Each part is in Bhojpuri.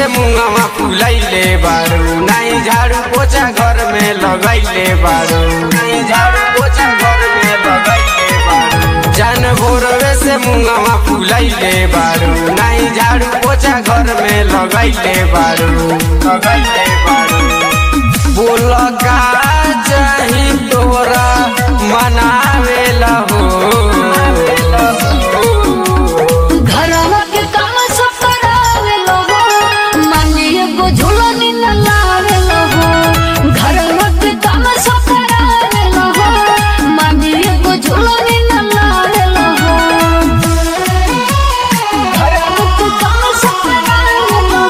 से मुंगवा फुलैले बारू नहीं झाड़ू पोछा घर में लगैले बारू नहीं झाड़ू पोछा घर में लगैले बारू जान भोरवे से मुंगवा फुलैले बारू नहीं झाड़ू पोछा घर में लगैले बारू लगैले बारू बोल का चाही तोरा मनावेला हो घरवा के काम सब करावे लो माने एगो झूलनी न लावे लो घरवा के काम सब करावे लो माने एगो झूलनी न लावे लो घरवा के काम सब करावे लो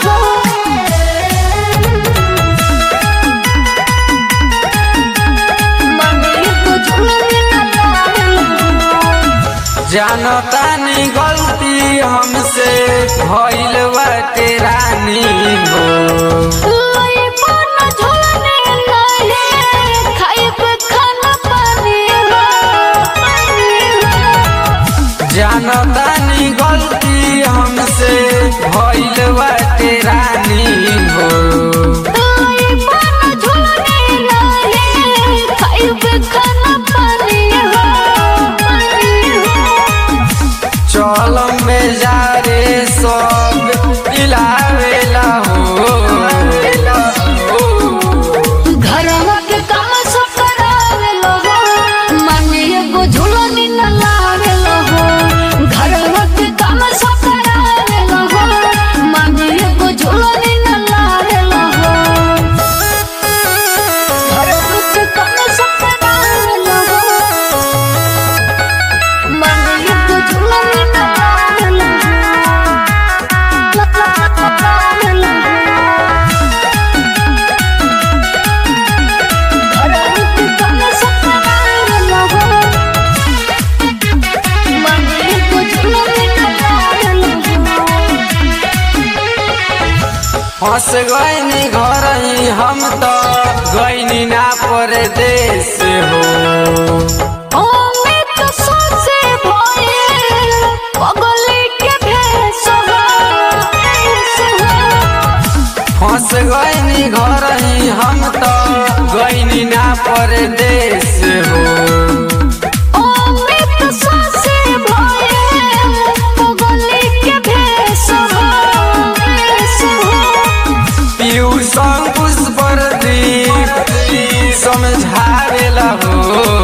माने एगो झूलनी न लावे लो जानतानी गलती हमसे भइल बाटे रानी हो लई पाना झोलने लाले खाइब खाना पानी हो पानी हो जानतानी गलती हमसे भइल बाटे रानी हो लई पाना झोलने लाले खाइब खाना पानी हो पानी हो चल में जा रे सब दिलावेला हो घरवा के काम सब करावे लो माने एगो झूलनी न लावे लो घरवा के काम सब करावे लो माने एगो झूलनी न लावे लो घरवा के काम सब करावे लो माने एगो झूलनी न लावे लो लावे लो फंस गईनी घर ही हम तो गईनी ना परदेश हो फंस गईनी घर ही हम तो गईनी ना परदेश हो पीयूष अंकुश प्रदीप समझावेला हो